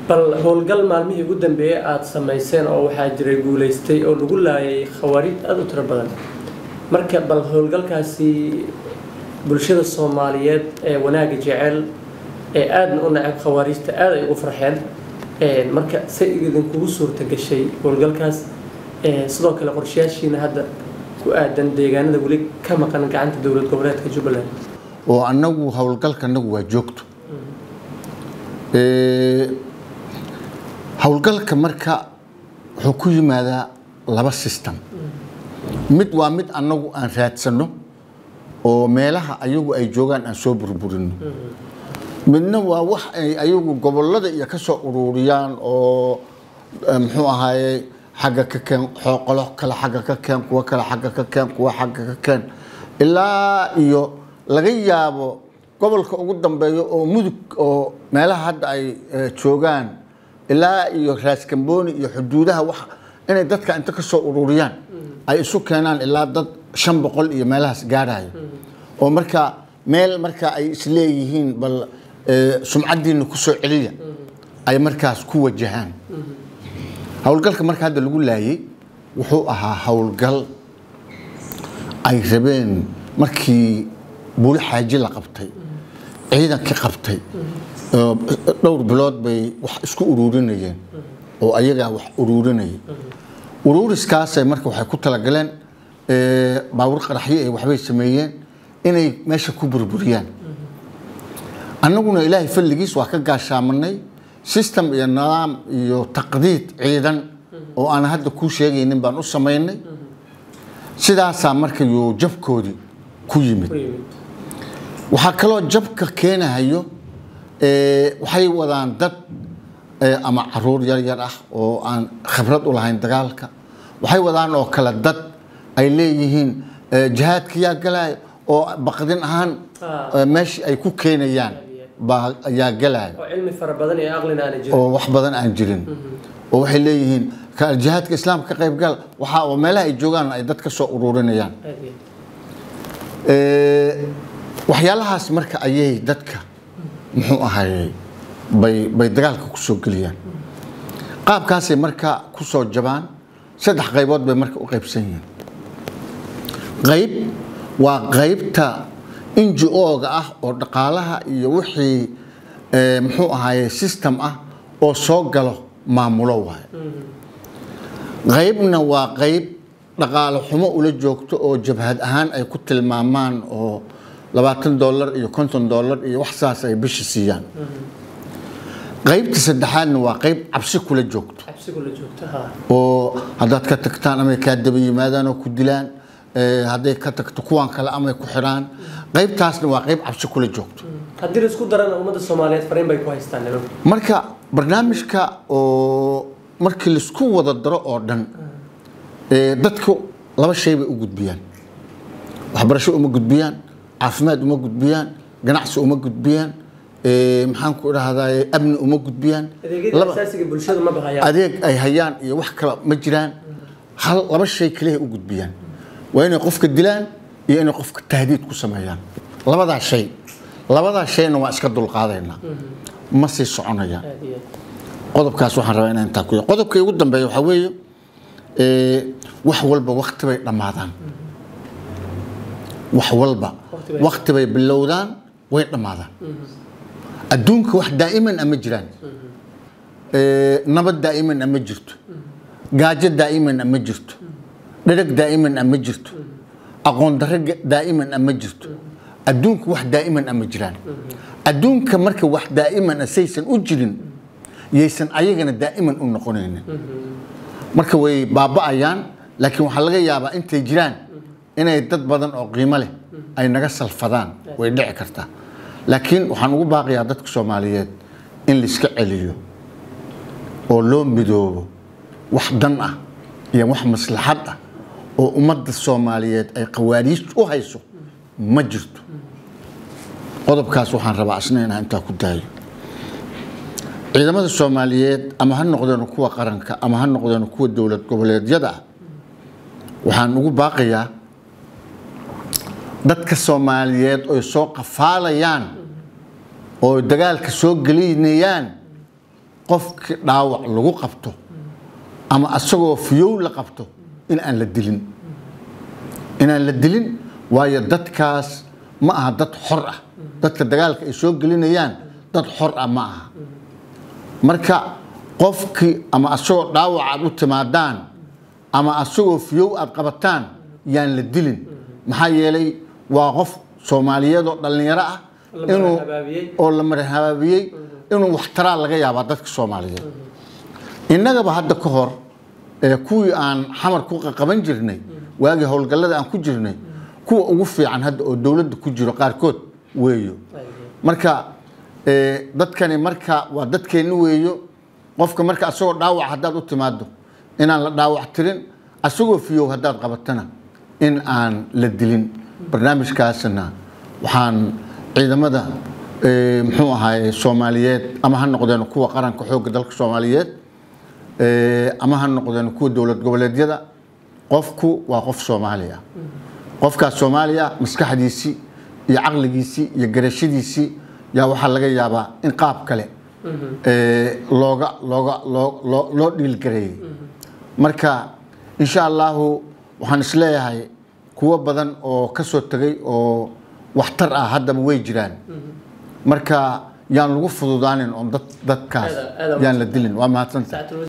bal howlgal maalmihii ugu dambeeyey aada samayseen oo waxaa jiray guulaystay oo lagu laayay khawaariij aada u tiro badan marka bal howlgalkaasi bulshada soomaaliyeed ee wanaagga jecel ee aadna u nacab khawaariijta aada ay ugu farxeen marka say idinkugu suurta gashay howlgalkaas sidoo kale qorshayaashiina hadda ku aadan deegaanada weli ka maqan gacanta dowlad goboleedka jubbaland oo annagu howlgalka annagu waa joogto howlgalka marka wuxuu ku yimaadaa laba system mid waa mid annagu aan raadsano oo meelaha ayagu ay joogaan aan soo burburino midna waa wax ay ayagu gobolada iyo ka soo ururiyaan oo muxuu ahaaye xagga ka keen qolo kale xagga ka keen kuwo kale xagga ka keen kuwo xagga ka keen ilaa iyo laga yaabo gobolka ugu dambeeya oo mudug oo meelaha hadda ay joogaan ilaa iyo raaskambooni iyo xuduudaha wax inay dadka inta ka soo ururiyaan ay isu keenaan ilaa dad shan boqol iyo meelahaas gaarhayo oo marka meel marka ay isleeyihiin bal sumcaddiina ku soo celiya ay markaas ku wajahaan howlgalka marka hadda lagu laayay wuxuu ahaa howlgal ay rabeen markii buuli xaaji la qabtay ciidankii qabtay dhowr bilood bay wax isku uruurinayeen oo ayagaa wax uruurinayay uruuriskaasay marka waxay ku talagaleen baawur qaraxyo ay waxbay sameeyeen inay meesha ku burburiyaan annaguna ilaahay falligiis waa ka gaashaamanay system iyo nidaam iyo taqdiid ciidan oo aan hadda kuu sheegaynin baan u samaynay sidaasaa marka yuu jabkoodii ku yimid waxaa kaloo jabka keenahayo waxay wadaan dad ama caruur yar yar ah oo aan khibrad u lahayn dagaalka waxay wadaan oo kale dad ay leeyihiin jihaadka yaa galaayo oo baqdin ahaan meeshii ay ku keenayaan baa yaa galaayo oo cilmi fara badan iyo aqlina aan jirin oo wax badan aan jirin oo waxay leeyihiin jihaadka islaamka ka qaybgal waxa oo meelaha ay joogaan ay dad ka soo ururinayaan waxyaalahaas marka ayay dadka muxuu ahayey bay bay dagaalka ku soo geliyaan qaabkaasay marka ku soo jabaan saddex qaybood bay marka u qaybsan yihiin qayb waa qaybta ngo-ga ah oo dhaqaalaha iyo wixii muxuu ahaaye system ah oo soo galo maamulo waaye qaybna waa qayb dhaqaalo xumo ula joogto oo jabhad ahaan ay ku tilmaamaan oo labaatan dollar iyo konton dollar iyo wax saas ay bishi siiyaan qaybta saddexaadna waa qayb cabsi kula joogto cabsigula joogto ha oo haddaad ka tagtaan amay kaa daba yimaadaan oo ku dilaan hadday ka tagto kuwan kale amay ku xidhaan qaybtaasna waa qayb cabsi kula joogto haddii la isku darana ummadda soomaaliyeed fariin bay ku haystaan nimanku marka barnaamijka oo markii laisku wada daro oo dhan dadku laba shay bay u gudbiyaan waxbarasho uma gudbiyaan caafimaad uma gudbiyaan ganacsi uma gudbiyaan maxaan ku idhahdaa amni uma gudbiyaan adeegyada asaasiga bulshadu ma bahayaan adeeg ay hayaan iyo wax kale ma jiraan hal laba shay kaliya u gudbiyaan waa inay qofka dilaan iyo inay qofka tahdiid ku sameeyaan labadaa shay labadaa shayna waa iska dulqaadaynaa ma sii soconayaan aad iyo aad qodobkaas waxaan rabaa inaan intaa ku yahay qodobka ugu dambeeya waxaa weeye wax walba wakti bay dhammaadaan wax walba Waqti bay- wakti bay bilowdaan way dhammaadaan adduunka wax daa'iman ama jiraan nabad daa'iman ama jirto gaajo daa'iman ama jirto dhereg daa'iman ama jirto aqoon darro ga- daa'iman ama jirto adduunka wax daa'iman ama jiraan adduunka marka wax daa'iman saysan u jirin yaysan ayagana daa'iman u noqonaynin marka way baaba'ayaan laakiin waxaa laga yaabaa intay jiraan inay dad badan oo qiimo leh ay naga salfadaan way dhici kartaa laakiin waxaan ugu baaqayaa dadka soomaaliyeed in laiska celiyo oo loo midoobo wax dan ah iyo wax maslaxad ah oo ummadda soomaaliyeed ay qawaariij u hayso ma jirto qodobkaas waxaan rabaa asna inaan intaa ku daayo ciidamada soomaaliyeed ama ha noqdeen kuwa qaranka ama ha noqdeen kuwa dowlad goboleedyada ah waxaan ugu baaqayaa dadka soomaaliyeed oy soo qafaalayaan oo dagaalka soo gelinayaan qofki dhaawac lagu qabto ama asagoo fiyow la qabto in aan la dilin inaan la dilin waayo dadkaas ma aha dad xor ah dadka dagaalka ay soo gelinayaan dad xor ah ma aha marka qofkii ama asagoo dhaawac aad u timaadaan ama asagoo fiyow aad qabataan yaan la dilin maxaa yeelay waa qof soomaaliyeed oo dhallinyaro ah La inuu marhabaabiyey. oo la marhabaabiyey inuu waxtaraa laga yaabaa dadka soomaaliyeed innagaba hadda ka hor ee kuwii aan xamar ku qaban jirnay waagii howlgallada aan ku jirnay kuwa ugu fiican hadda oo dowladda ku jiro qaarkood weeyo marka ee, dadkani marka waa dadkeenni weeyo qofka marka asagoo dhaawac haddaad u timaado inaan la dhaawac tirin asagoo fiyow haddaad qabatana in aan la dilin barnaamijkaasna waxaan ciidamada ee, muxuu ahaay soomaaliyeed ama ha noqdeen kuwa qaranka xoogga dalka soomaaliyeed ee, ama ha noqdeen kuwa dowlad goboleedyada qofku waa qof soomaali ah qofkaas soomaaliya maskaxdiisii iyo caqligiisii iyo garashadiisii yaa waxaa laga yaabaa in qaab kale ee, looga looga loo- loo- loo dhiilgareeyey marka insha allahu waxaan isleeyahay kuwo badan oo ka soo tegay oo waxtar ah haddaba way jiraan marka yaan lagu fududaanin oon dad dadkaas Aad- aad- yaan la dilin waa mahadsanta Saacatul